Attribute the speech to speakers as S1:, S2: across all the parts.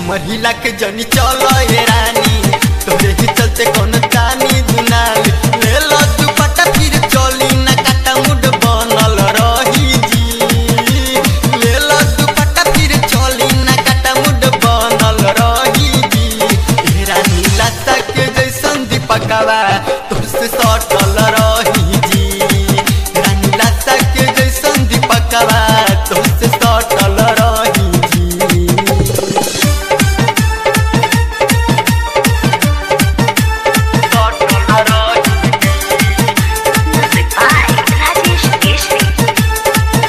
S1: महिला के जनी चलो ये रानी तोरे ही चलते कौन तानी दुनाल ले लो दुपट्टा फिर चली ना काटा मुड बनल रही जी ले लो दुपट्टा फिर चली ना काटा मुड बनल रही जी ए रानी लता के जैसन दीपकवा तुझसे सटल रही जी रानी लता के जैसन दीपकवा तुझसे सटल रही जी
S2: Music by Rajesh Keshri.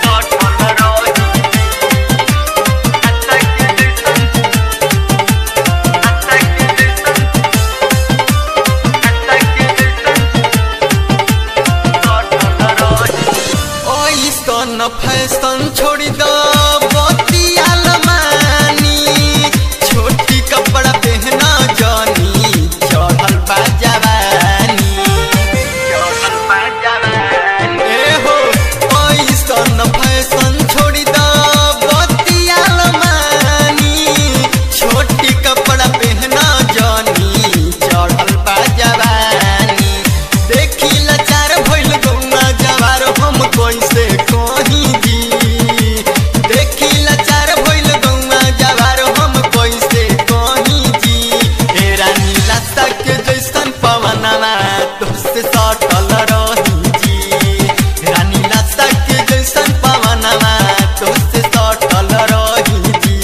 S1: ओइसन फैशन छोड़ दो बतियाल मानी छोटी कपड़ा पहना जानी चढ़ल बा जवानी चढ़ल बा जवानी ए हो ओइसन फैशन छोड़ दो बतियाल मानी छोटी कपड़ा पहना जानी चढ़ल बा जवानी देखी लाचार भइल गौना जवार हम कैसे कहीं जी देखी लाचार भइल गौना जवार हम कैसे कहीं जी ए रानी लता के जैसन पवनवा तुझसे सटल रही जी रानी लता के जैसन पवनवा तुझसे सटल रही जी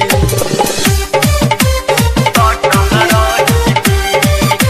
S1: सटल रही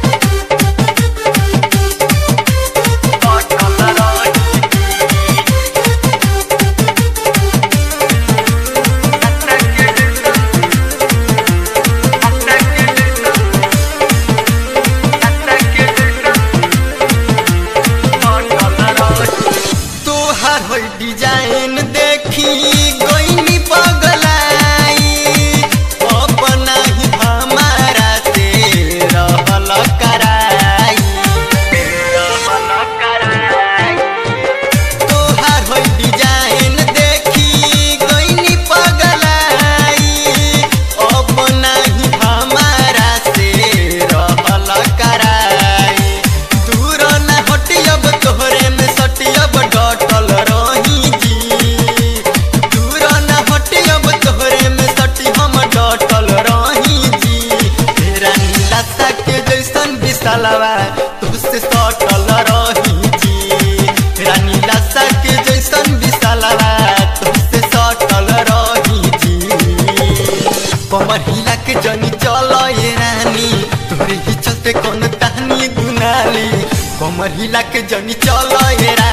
S1: तोहर होई डिजाइन देखी गोइनी पगलाई अपना ही हमारा से रहल कराई रहल कराई तोहार होई डिजाइन देखी गोइनी पगलाई अपना ही हमारा से रहल कराई दूर न हटियब तोहरे में सटियब डटल रही जी दूर न हटियब तोहरे में सटी हम डटल रही जी तेरा नीला सा के जैसन विशालवा तुझसे सटल रही जी रानी लासा के जैसन विशालवा तुझसे सटल रही जी कमर हिला के जनी चल ये रानी तोरे ही चलते कौन तानी दुनाली कमर हिला के जनी चल ये रानी